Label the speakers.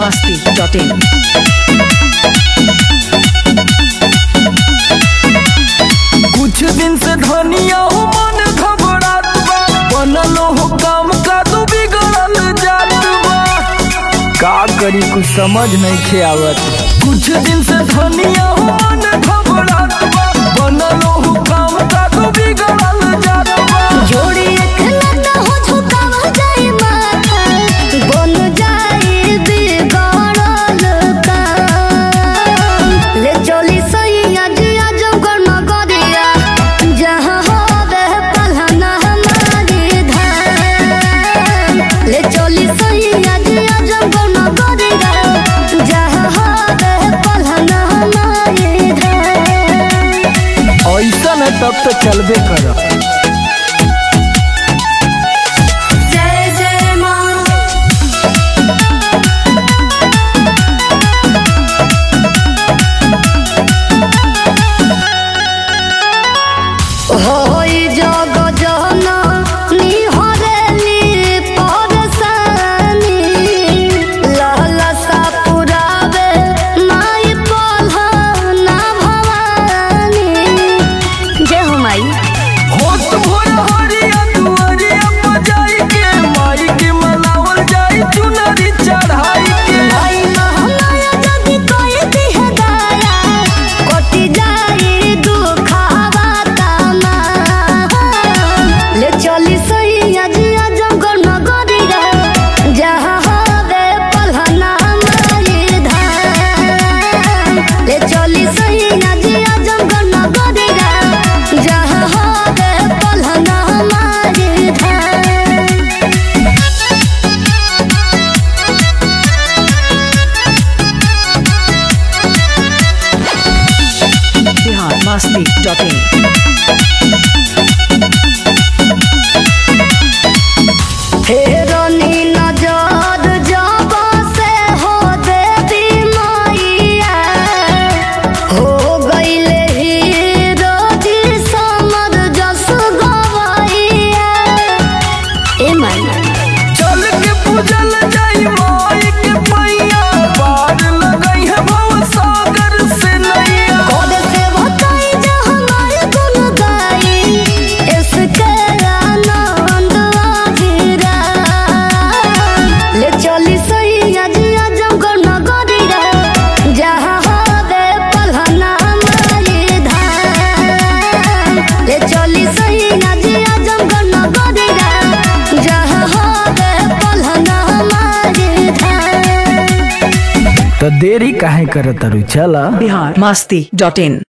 Speaker 1: masti.in.
Speaker 2: कुछ दिन से धनिया हो मन घबरात बा बनल हो काम का तू बिगड़ल जात बा का करी कुछ समझ नहीं खे आवत कुछ दिन से धनिया हो मन घबरात बा बनल हो काम का तू बिगड़ल जात बा
Speaker 3: जोड़ी एकलता हो झुकावा जाए माथा बन जाए बिगड़ल काम ले चली सही आज आज गरमा गरिया जहाँ होवे पलहना हमारी धाम ले चली सही आज आज गरमा गरिया जहाँ होवे पलहना हमारी धाम
Speaker 2: ऐसा न तब तो चलबे कर
Speaker 3: जय जय माँ होई जग जना निहरेली परसानी लहलसा पुरावे माई पलहना भवानी जय हो माई
Speaker 2: होत भोर हरिया दुआरिया बजाई के माई के मनावल जाई चुनरी चढ़ाई के
Speaker 3: माई महमाया जदि कोई दिह दाया कोटि जाई दुखावा तामा ले चली सही आज आज गण गरिया जहाँ हवे पलहना माई धाम ले चली सही आज आज गण गरिया जहाँ हवे पलहना माई धाम
Speaker 1: Bihar masti.in.
Speaker 3: फेरनी नजर जब से हो देवी मैया हो गईले हीरो जी समर जस गवैया ए मैया
Speaker 2: चल के पूजल जाई माई के पैया पार लगई है भव सागर से नैया
Speaker 3: कोड से बताई जा हमारे गुन गाई इसके आनंद आजीरा ले चली सही आज आज गण गरिरा जहाँ हवे पलहना माई धाम ले चली सही आज आज गण गरिरा जहाँ हवे पलहना माई धाम
Speaker 2: तो देरी काहे करत तारू चला
Speaker 1: Bihar masti.in.